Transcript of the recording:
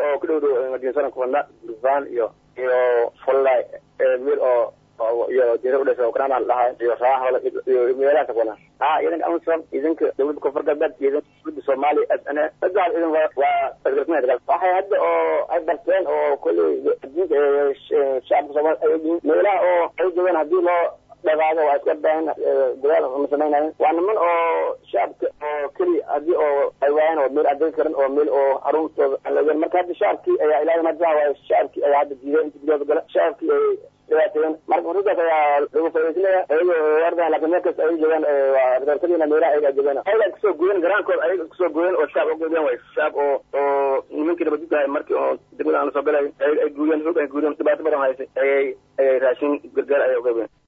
oo ku dhow dhow madiinsaran kuwadna durbaan iyo iyo fullay meel oo iyo jira udhasha ukraina la dhahay iyo raaxola iyo meelahaas kuwana ha idanka amisom idinka dawladda koonfur galbeed iyo idanka dawladda soomaaliya ana sagaal idan waa waa waxay hadda oo ay barteen oo kolley adduunka shacabka soomaaliya ay ogyihiin meelaha oo ay joogaan haddii loo dhaqaado waa iska baahan dadaal ma samaynayen waa niman oo shacabka oo keliya haddii oo ay waayaan oo meel adegi karan oo meel oo caruurtooda aan laogeyn marka hadda shacabkii ayaa ilaahay majaha waayo shacabkii ayaa hadda diiday inta gudooda gala shacabkii ay dhibaateeyeen marka fursaddaas ayaa lagu faaidaysanaya ayaga ardahan lakin meel kasta ay joogaan waa reerkadiina meelaha ayaga joogaan ayaga kusoo gooyen garaankooda ayaga kusoo gooyen oo shacab ugoodeen way shacab oo oo nimankii nabadguddahay markii oo degmada aan lasoo galay ay guuriyeen xoog ay guuriyeen dhibaato badan haysay ayay ayay raashin gargaar ayay ugeebeen